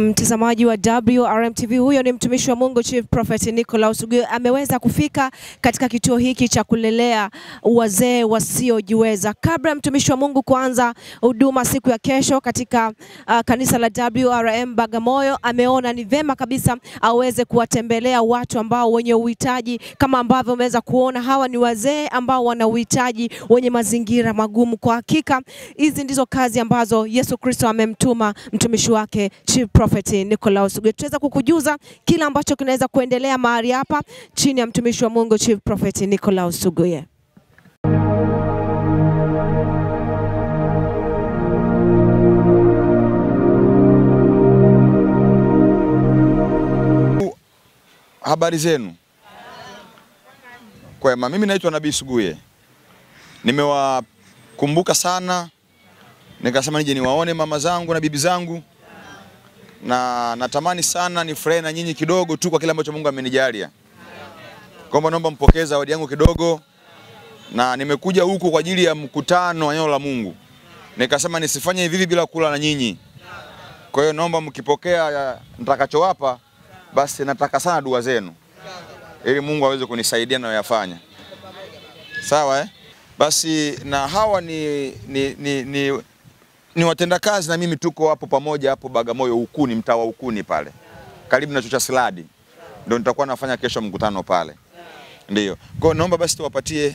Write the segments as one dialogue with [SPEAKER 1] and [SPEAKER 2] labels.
[SPEAKER 1] Mtazamaji wa WRMTV, huyo ni mtumishi wa Mungu Chief Prophet Nicholas Oguyo ameweza kufika katika kituo hiki cha kulelea wazee wasiojiweza. Kabla ya mtumishi wa Mungu kuanza huduma siku ya kesho katika uh, kanisa la WRM Bagamoyo, ameona ni vema kabisa aweze kuwatembelea watu ambao wenye uhitaji, kama ambavyo umeweza kuona hawa ni wazee ambao wana uhitaji, wenye mazingira magumu. Kwa hakika hizi ndizo kazi ambazo Yesu Kristo amemtuma mtumishi wake Chief Prophet Nicholas Oguyo. Tutaweza kukujuza kila ambacho kinaweza kuendelea mahali hapa chini ya mtumishi wa Mungu Chief Prophet Nicholas Oguyo.
[SPEAKER 2] Habari zenu? Kwema, mimi naitwa Nabii Suguye. Nimewakumbuka sana, nikasema nije niwaone mama zangu na bibi zangu, na natamani sana nifurahi na nyinyi kidogo tu kwa kile ambacho Mungu amenijalia. Kwamba naomba mpokee zawadi yangu kidogo, na nimekuja huku kwa ajili ya mkutano wa neno la Mungu. Nikasema nisifanye hivi hivi bila kula na nyinyi. Kwa hiyo naomba mkipokea ya nitakachowapa basi nataka sana dua zenu ili Mungu aweze kunisaidia nayoyafanya. Sawa eh? Basi na hawa ni, ni, ni, ni, ni watendakazi na mimi tuko hapo pamoja hapo Bagamoyo Ukuni, mtaa wa Ukuni pale karibu na chuo cha Siladi, ndio nitakuwa nafanya kesho mkutano pale. Ndio. Kwa hiyo naomba basi tuwapatie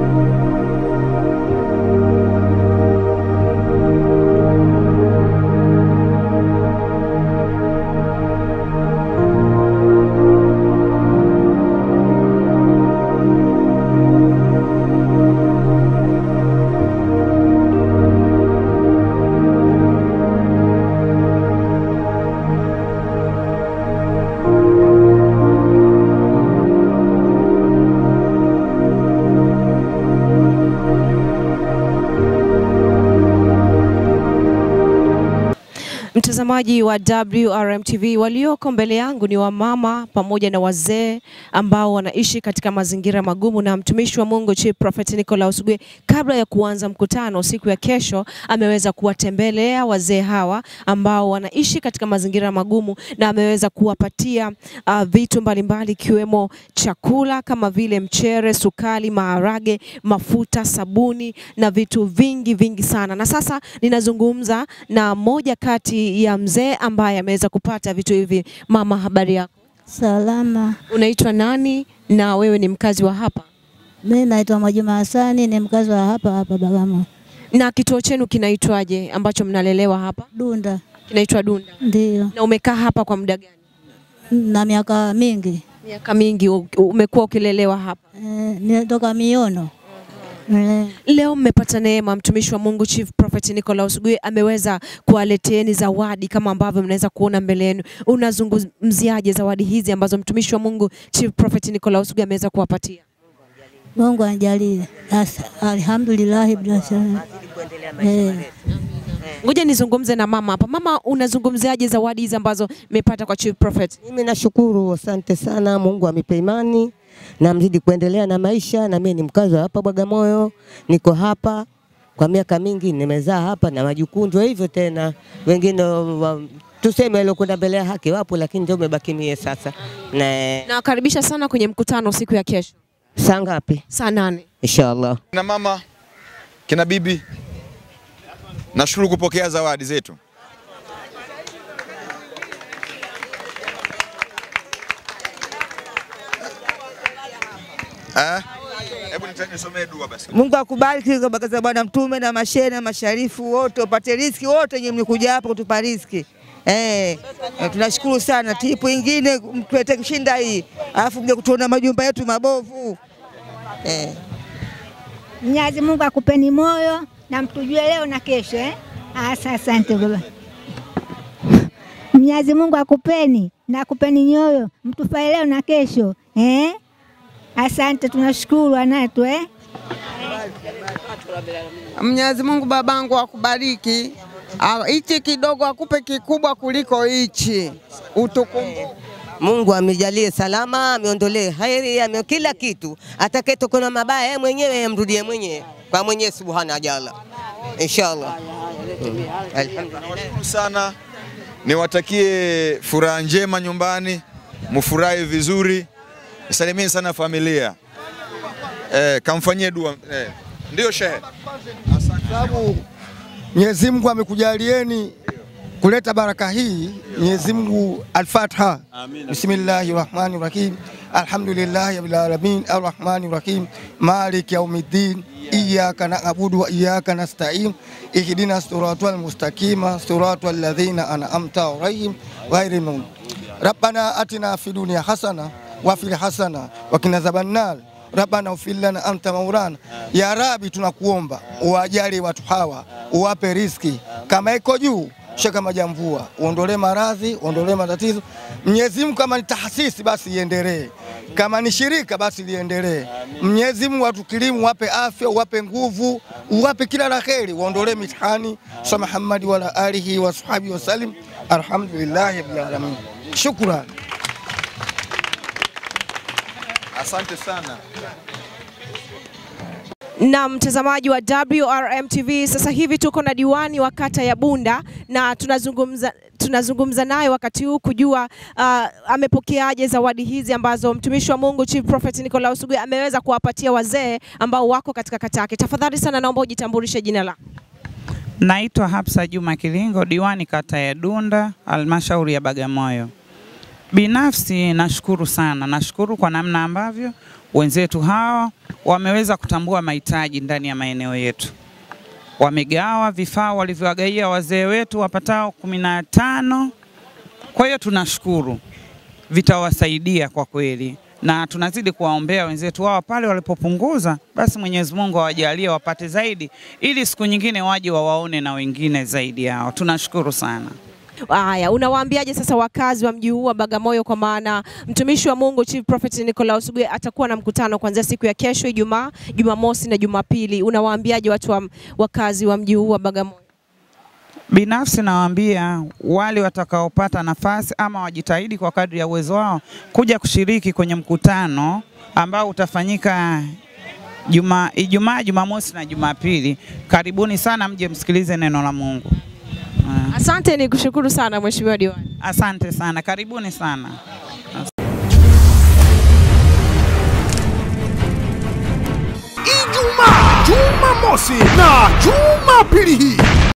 [SPEAKER 1] Mtazamaji wa WRMTV, walioko mbele yangu ni wamama pamoja na wazee ambao wanaishi katika mazingira magumu, na mtumishi wa Mungu Chief Prophet Nicholas Oguyo, kabla ya kuanza mkutano siku ya kesho, ameweza kuwatembelea wazee hawa ambao wanaishi katika mazingira magumu, na ameweza kuwapatia uh, vitu mbalimbali ikiwemo chakula kama vile mchere, sukari, maharage, mafuta, sabuni na vitu vingi vingi sana. Na sasa ninazungumza na moja kati ya mzee ambaye ameweza kupata vitu hivi. Mama, habari yako?
[SPEAKER 3] Salama.
[SPEAKER 1] Unaitwa nani na wewe ni mkazi wa hapa?
[SPEAKER 3] Mimi naitwa Mwajuma Hasani, ni mkazi wa hapa hapa Bagamoyo.
[SPEAKER 1] Na kituo chenu kinaitwaje ambacho mnalelewa hapa?
[SPEAKER 3] Dunda
[SPEAKER 1] Kinaitwa Dunda.
[SPEAKER 3] ndio,
[SPEAKER 1] Na umekaa hapa kwa muda gani?
[SPEAKER 3] na miaka mingi
[SPEAKER 1] Miaka mingi u- umekuwa ukilelewa hapa.
[SPEAKER 3] eh, nitoka Miono eh,
[SPEAKER 1] Leo mmepata neema, mtumishi wa Mungu Chief Prophet Nicholas Oguyo ameweza kuwaleteeni zawadi kama ambavyo mnaweza kuona mbele yenu. Unazungumziaje zawadi hizi ambazo mtumishi wa Mungu Chief Prophet Nicholas Oguyo ameweza kuwapatia?
[SPEAKER 3] Mungu anijalie. As- Alhamdulillah bila shaka. Eh,
[SPEAKER 1] Ngoja nizungumze na mama hapa. Mama, unazungumziaje zawadi hizi ambazo mmepata kwa Chief Prophet?
[SPEAKER 4] Mimi nashukuru, asante sana. Mungu amipe imani na mzidi kuendelea na maisha. Na mimi ni mkazi wa hapa Bagamoyo, niko hapa kwa miaka mingi, nimezaa hapa na wajukuu ndio hivyo tena. Wengine wa, tuseme waliokwenda mbele ya haki wapo, lakini ndio umebaki mie sasa. Na
[SPEAKER 1] Nawakaribisha sana kwenye mkutano siku ya kesho
[SPEAKER 4] saa ngapi?
[SPEAKER 1] saa nane.
[SPEAKER 4] Inshallah.
[SPEAKER 2] kina mama, kina bibi, nashukuru kupokea zawadi zetu. Eh? Hebu nita- nisomee dua basi.
[SPEAKER 5] Mungu akubariki kwa baraka za Bwana Mtume na mashehe na masharifu wote, upate riziki wote wenye mlikuja hapa kutupa riziki. Eh, eh, tunashukuru sana. Tipu ingine mtuete kushinda hii, alafu mje kutuona majumba yetu mabovu eh.
[SPEAKER 6] Mwenyezi Mungu akupeni moyo na mtujue leo na kesho eh? Asa, asante baba. Mwenyezi Mungu akupeni na akupeni nyoyo mtufae leo na kesho eh? Asante, tunashukuru anatu eh?
[SPEAKER 7] Mwenyezi Mungu babangu akubariki, Ah, hichi kidogo akupe kikubwa kuliko hichi, utukumbuke.
[SPEAKER 4] Mungu amijalie salama, amiondolee hairi, ame kila kitu. Atakayetokana mabaya yeye mwenyewe amrudie mwenyewe kwa mwenyewe subhana wa jalla, inshallah. Mm. Alhamdulillah.
[SPEAKER 2] Nawashukuru sana niwatakie furaha njema nyumbani, mufurahi vizuri, salimieni sana familia eh, kamfanyie dua eh. Ndio shehe.
[SPEAKER 8] sababu Mwenyezi Mungu amekujalieni kuleta baraka hii. Mwenyezi Mungu, Al-Fatiha. Bismillahi rahmani rahim alhamdulillahi rabbil alamin arrahmani rahim maliki yaumiddin iyyaka na'budu wa iyyaka nasta'in ihdina siratal mustaqima siratal ladzina an'amta alaihim ghairil maghdubi rabbana atina fid dunya hasana wa fil hasana wa qina adhaban nar Rabbana ufir lana anta maulana, ya Rabi, tunakuomba uwajali watu hawa, uwape riski kama iko juu shaka majamvua, uondolee maradhi, uondolee matatizo. Mwenyezi Mungu, kama ni taasisi basi iendelee, kama ni shirika basi liendelee. Mwenyezi Mungu atukirimu, wape afya, uwape nguvu, uwape kila la kheri, uondolee mitihani. Sa Muhammadi wala alihi wa sahbihi wasallim, alhamdulillahi rabbil alamin. Shukran.
[SPEAKER 2] Asante sana.
[SPEAKER 1] Na mtazamaji wa WRM TV, sasa hivi tuko na diwani wa kata ya Bunda na tunazungumza tunazungumza naye wakati huu kujua uh, amepokeaje zawadi hizi ambazo mtumishi wa Mungu Chief Prophet Nicholas Suguye ameweza kuwapatia wazee ambao wako katika kata yake. Tafadhali sana naomba ujitambulishe jina lako.
[SPEAKER 9] Naitwa Hapsa Juma Kilingo, diwani kata ya Dunda, halmashauri ya Bagamoyo. Binafsi nashukuru sana, nashukuru kwa namna ambavyo wenzetu hawa wameweza kutambua mahitaji ndani ya maeneo yetu. Wamegawa vifaa walivyowagaia wazee wetu wapatao kumi na tano. Kwa hiyo tunashukuru, vitawasaidia kwa kweli, na tunazidi kuwaombea wenzetu hawa pale walipopunguza, basi Mwenyezi Mungu awajalie wapate zaidi, ili siku nyingine waje wawaone na wengine zaidi yao. Tunashukuru sana.
[SPEAKER 1] Haya, unawaambiaje sasa wakazi wa mji huu wa Bagamoyo, kwa maana mtumishi wa Mungu Chief Prophet Nicholas Suguye atakuwa na mkutano kuanzia siku ya kesho Ijumaa, Jumamosi na Jumapili. Unawaambiaje watu wa, wakazi wa mji huu wa Bagamoyo?
[SPEAKER 9] Binafsi nawaambia wale watakaopata nafasi ama wajitahidi kwa kadri ya uwezo wao kuja kushiriki kwenye mkutano ambao utafanyika Juma, Ijumaa, Jumamosi na Jumapili. Karibuni sana mje msikilize neno la Mungu. Ah,
[SPEAKER 1] Asante, ni kushukuru sana Mheshimiwa Diwani.
[SPEAKER 9] Asante sana, karibuni sana.
[SPEAKER 10] Ijumaa, Jumamosi na Jumapili hii